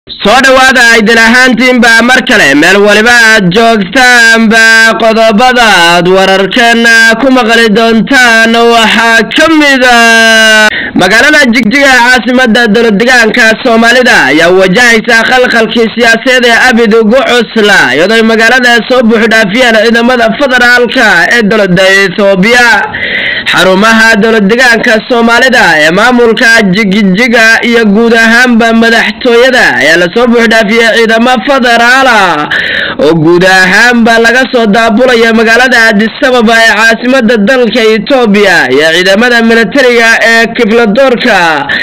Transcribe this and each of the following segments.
soo dhowaada aydin ahaantiinba mar kale meel waliba aad joogtaanba qodobada aad wararkeena ku maqli doontaan waxaa ka mida magaalada jigjiga ee caasimada dowladdegaanka soomaalida ayaa wajahaysa khalkhalkii siyaasadeed ee abid ugu cusla iyadoo magaalada soo buuxdhaafiyeen ciidamada federaalka ee dowlada ethoobiya xarumaha dowladdegaanka soomaalida ee maamulka jigjiga iyo guud ahaanba madaxtooyada ayaa lasoo buuxdhaafiyey ciidamo federaala oo guud ahaanba laga soo daabulaya magaalada adisababa ee caasimada dalka etoobiya iyo ciidamada militariga ee kifladoorka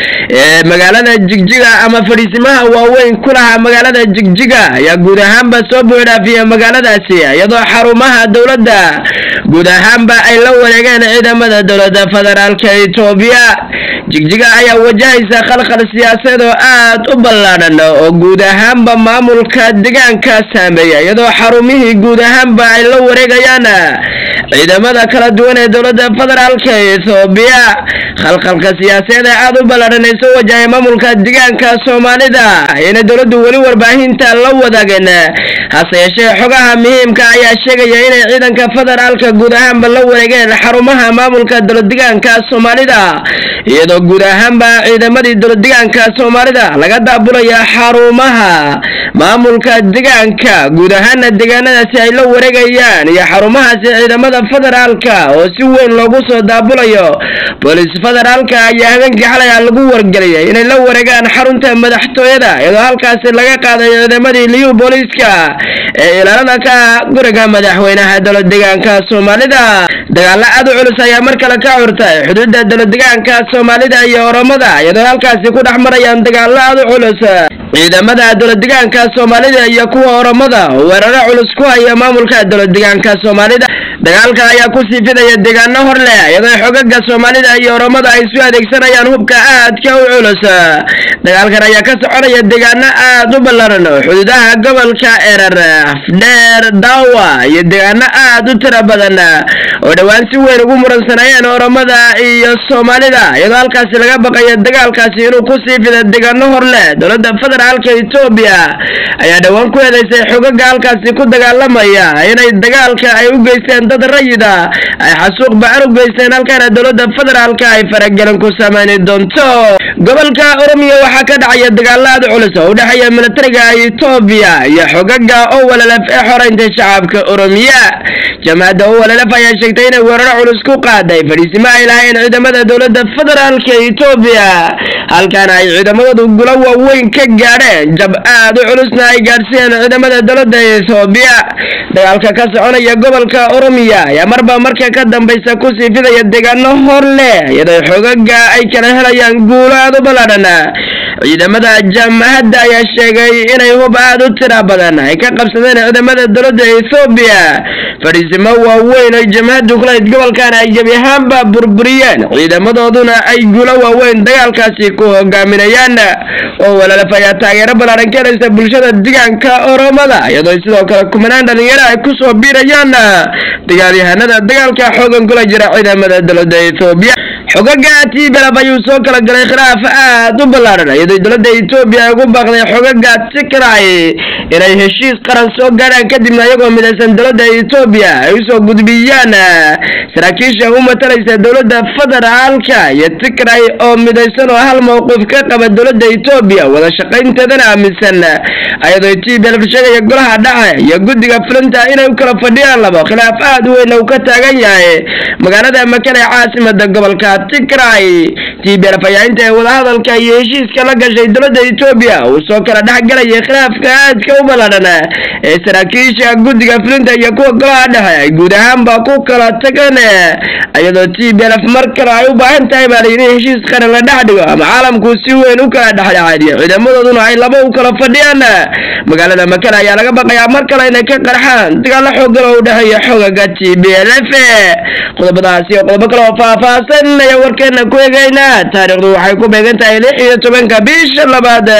ee magaalada jigjiga ama fadhiisimaha waaweyn ku lahaa magaalada jigjiga ayaa guud ahaanba soo buuxdhaafiyey magaaladaasi iyadoo xarumaha dowladda guud ahaanba ay la wareegeen ciidamada dowlada federaalka etoobiya jigjiga ayaa wajahaysa khalkhal siyaasadeed oo aad u ballaadhan oo guud ahaanba maamulka deegaanka saameeya iyadoo xarumihii guud ahaanba ay la wareegayaan ciidamada kala duwan ee dowlada federaalka ethoobiya khalkhalka siyaasadeed ee aad u ballaadhan ay soo wajahay maamulka deegaanka soomaalida ayna dowladdu weli warbaahinta la wadaageen hase yeeshee xogaha muhiimka ayaa sheegaya inay ciidanka federaalka guud ahaanba la wareegeen xarumaha maamulka dowladdegaanka soomaalida iyadoo guud ahaanba ciidamadii dowladdegaanka soomaalida laga daabulaya xarumaha maamulka deegaanka guud ahaana deegaanadaasi ay la wareegayaan iyo xarumahaasi ciidamada federaalka oo si weyn loogu soo daabulayo booliis federaalka ayaa habeenkii xalay a lagu wargeliyay inay la wareegaan xarunta madaxtooyada iyadoo halkaasi laga qaaday ciidamadii liyu booliiska ee ilaalada ka guriga madaxweynaha dowladdegaanka soomaalida dagaalo aad u culus ayaa mar kale ka curtay xuduudda dowladdegaanka soomaalida iyo oromada iyadoo halkaasi ku dhex marayaan dagaalo aad u culus ciidamada dowladdegaanka soomaalida iyo kuwa oromada oo weeraro culus ku haya maamulka dowladdegaanka soomaalida dagaalka ayaa ku sii fidaya deegaano hor leh iyadoo xogaga soomaalida iyo oromada ay isu adeegsanayaan hubka aadka u culus dagaalkan ayaa ka soconaya deegaano aad u ballaran oo xuduudaha gobolka erar afdheer daawa iyo deegaano aad u tiro badan oo dhowaan si weyn ugu muransanayeen oromada iyo soomaalida iyadoo halkaasi laga baqayo dagaalkaasi inuu ku sii fida deegaano hor leh dowladda federaalka etoobiya ayaa dhowaan ku eedeysay xogaga halkaasi ku dagaalamaya inay dagaalka ay u geysteen dad rayida ay xasuuq ba-an u geysteen halkaana dowladda federaalka ay faragelin ku sameyni doonto gobolka oromiya waxaa ka dhacaya dagaalo aad culus oo u dhexeeya militariga etoobiya iyo xogaga owalelef ee xoreynta shacabka oromiya jamaacadda owalelef ayaa sheegtay inay weeraro culus ku qaaday fadhiisimo ay lahayn ciidamada dowladda federaalka etoobiya halkaana ay ciidamadoodu gulo waaweyn ka gaadheen jab aad u culusna ay gaadhsiiyeen ciidamada dowladda etoobiya dagaalka ka soconaya gobolka oromiya ayaa marba marka ka dambaysa kusii fidaya deegaano hor leh iyadoo xogaga ay kala helayaan guulo aad u ballaadhan ciidamada jamahadda ayaa sheegay inay hub aad u tira badan ay ka qabsadeen ciidamada dowladda ethoobiya fadhiisimo waaweyn oy jamahaddu kulahayd gobolkan ay gebi ahaanba burburiyeen ciidamadooduna ay guulo waaweyn dagaalkaasi ku hogaaminayaan oo walaalaf ayaa taageero ballaaran ka helaysa bulshada deegaanka oromada iyadoo sidoo kale kumanaan dhalinyaro ay kusoo biirayaan dagaalyahanada dagaalka xoogan kula jira ciidamada dowladda ethoobiya xogaga tblf ayuu soo kala galay khilaaf aad u ballaadhan iyadoo dowladda etoobiya ay ugu baaqday xogaga tikray inay heshiis qaran soo gaadhaan kadibna iyagoo midaysan dowladda etoobiya ay usoo gudbiyaan saraakiisha u matalaysa dowladda federaalka iyo tikray oo midaysan oo hal mowqif ka qaba dowladda etoobiya wada shaqaynteedana aaminsan iyadoo tblf sheegaya golaha dhace iyo guddiga fulinta inay u kala fadhiyaan labo khilaaf aad u weyn uu ka taagan yahay magaalada makale caasimada gobolka tikray tblf ayaa inta ay wadahadalka iyo heshiiska la gashay dowladda etoobiya uu soo kala dhexgalayay khilaafka aadka u ballaadhan ee saraakiisha guddiga fulinta iyo kuwa golaha dhexe ay guud ahaanba ku kala tageen iyadoo tblf mar kale ay u baahan tahay baa layidhi heshiis qaran la dhex dhigo ama caalamku si weyn u kala dhexdhexaadiyo ciidamadooduna ay laba u kala fadhiyaan magaalada makale ayaa laga baqayaa mar kale inay ka qarxaan dagaalo xoogan oo u dhexeeya xogaga t b l f qodobadaasi iyo qodobo kale oo faahfaahsan ayaa warkeena ku eegaynaa taariikhdu waxay ku beegan tahay lix iyo tobanka bisha labaad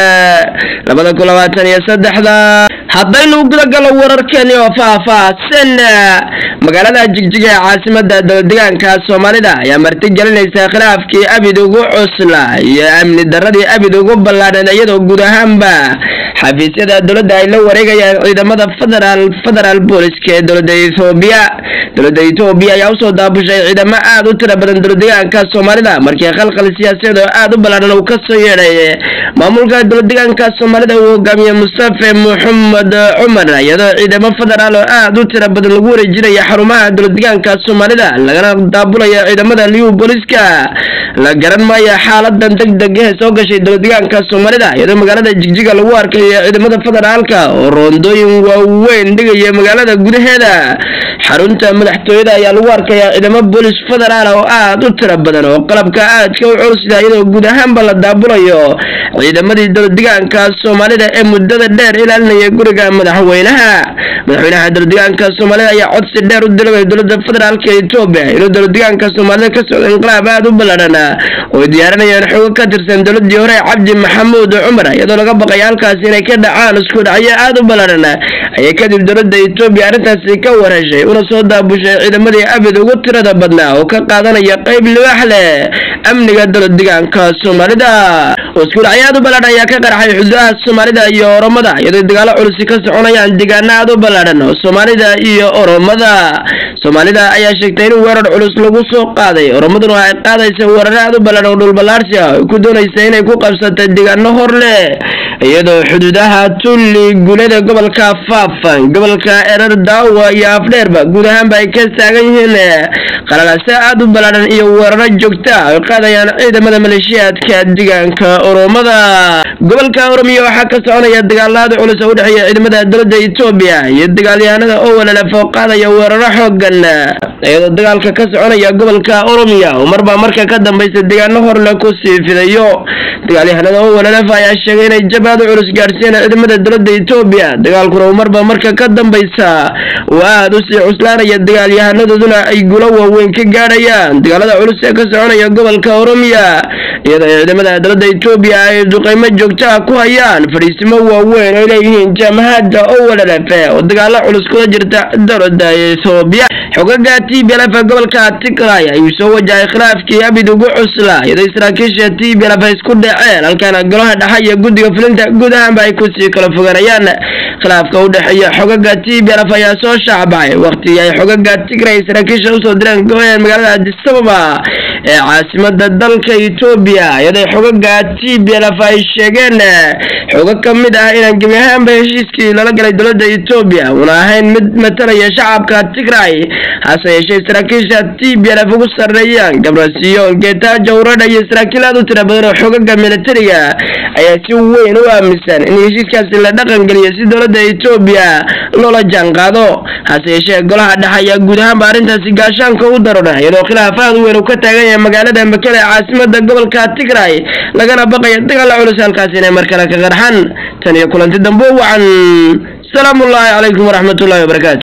labada kun labaatan iyo saddexda haddaynu gudagalo wararkeeni oo faahfaahsan magaalada jigjiga ee caasimada dowladegaanka soomaalida ayaa marti gelinaysa khilaafkii abid ugu cusla iyo amni daradii abid ugu ballaadhan iyadoo guud ahaanba xafiisyada dowladda ay la wareegayaan ciidamada federaal federaal booliska ee dowladda ethoobiya dowladda ethoobiya ayaa usoo daabushay ciidamo aada u tira badan dowladegaanka soomaalida markii khalkhal siyaasadeed oo aada u ballaadhan uu kasoo yeedhay maamulka dowladegaanka soomaalida uu hogaamiye mustafe maxamed cumar iyadoo ciidamo federaal oo aada u tira badan lagu wareejinaya xarumaha dowladegaanka soomaalida lagana daabulaya ciidamada liu booliska la garan maayo xaaladan deg deg ee soo gashay dowladegaanka soomaalida iyadoo magaalada jigjiga lagu arkayo ciidamada federaalka oo roondooyin waaweyn dhigaya magaalada gudaheeda xarunta madaxtooyada ayaa lagu arkayaa ciidamo boolis federaal oo aada u tira badan oo qalabka aadka u culusida iyadoo guud ahaanba la daabulayo ciidamadii dowladegaanka soomaalida ee muddada dheer ilaalinaya guriga madaxweynaha madaxweynaha dowladegaanka soomaalida ayaa codsi dheer u dilagay dowlada federaalka etoobiya inuu dowladegaanka soomaalida ka socda inqilaab aada u ballaadhan oo diyaarinayaan xogo ka tirsan dowladii hore cabdi maxamuud cumar iyadoo laga baqaya halkaasi inay ka dhacaan isku dhacyo aada u ballaadhan ayay kadib dowladda etoobiya arrintaasi ka warheshay una soo daabushay ciidamadii abid ugu tirada badnaa oo ka qaadanaya qeyb libaax leh amniga dowladegaanka soomaalida isku dhacyo aada u ballaadhan ayaa ka qarxay xuduudaha soomaalida iyo oromada iyadoo dagaalo culusi ka soconayaan deegaano aada u ballaadhan oo soomaalida iyo oromada soomaalida ayaa sheegtay in weerar culus lagu soo qaaday oromaduna ay qaadaysa weeraro aada u ballaadhan oo dhulballaarsi ah ay ku doonaysa inay ku qabsatay deegaano hor leh iyadoo xuduudaha tulli gulada gobolka faafan gobolka erar daawa iyo afdheerba guud ahaanba ay ka taagan yihiin qalalase aada u ballaadhan iyo weeraro joogta ay qaadayaan ciidamada maleeshiyaadka deegaanka oromada gobolka oromiya waxaa ka soconaya dagaalaada culus oo u dhexeeya ciidamada dowladda etoobiya iyo dagaalyahanada oo walalaf oo qaadaya weeraro xoogan iyadoo dagaalka ka soconaya gobolka oromiya oo marba marka ka dambaysa deegaano horle ku sii fidayo dagaalyahanada oo walalaf ayaa sheegay inay jabaado culus gaadhsiiyeen ciidamada dowladda etoobiya dagaalkuna uu marba marka ka dambaysa uu aada u sii cuslaanaya dagaalyahanadoduna ay gulo waaweyn ka gaadhayaan dagaalada culus ee ka soconaya gobolka oromiya iyadoo ciidamada dowladda etoobiya ay duqeymo joogto ah ku hayaan fadhiisimo waaweyn ay leeyihiin jaamahada oo walalafe oo dagaalo culus kula jirta dowladda etoobiya xogaga t b lf gobolka tigray ayuu soo wajahay khilaafkii abid ugu cusla iyadoo saraakiisha t b lf ay isku dhaceen halkaana golaha dhexe iyo guddiga fulinta guud ahaanba ay kusii kala fogaanayaan khilaafka u dhexeeya xogaga t b lf ayaa soo shaacbacay waqtigii ay xogaga tigray saraakiisha usoo direen goeen magaalada adisababa ee caasimada dalka etoobiya iyadoo xogaga t b lf ay sheegeen xogo ka mid ah inaan gebi ahaanba heshiiskii lala galay dowladda etoobiya una ahayn mid matalaya shacabka tigray hase yeeshee saraakiisha t b lf ugu sarreeyaan gabrasiyo geetaajo uradha iyo saraakiil aad u tira badan oo xogaga militariga ayaa si weyn u aaminsan in heshiiskaasi la dhaqan geliyo si dowladda etoobiya loola jaanqaado hase yeeshee golaha dhexe ayaa guud ahaanba arrintaasi gaashaanka u darona iyadoo khilaaf aad u weyn uu ka taagan yahay magaalada makele ee caasimada gobolka tigray lagana baqaya dagaala culus halkaasi inay mar kale ka qarxan tan iyo kulanti dambe wacan salaamu ullaahi calaykum waraxmatullahi wabarakaatu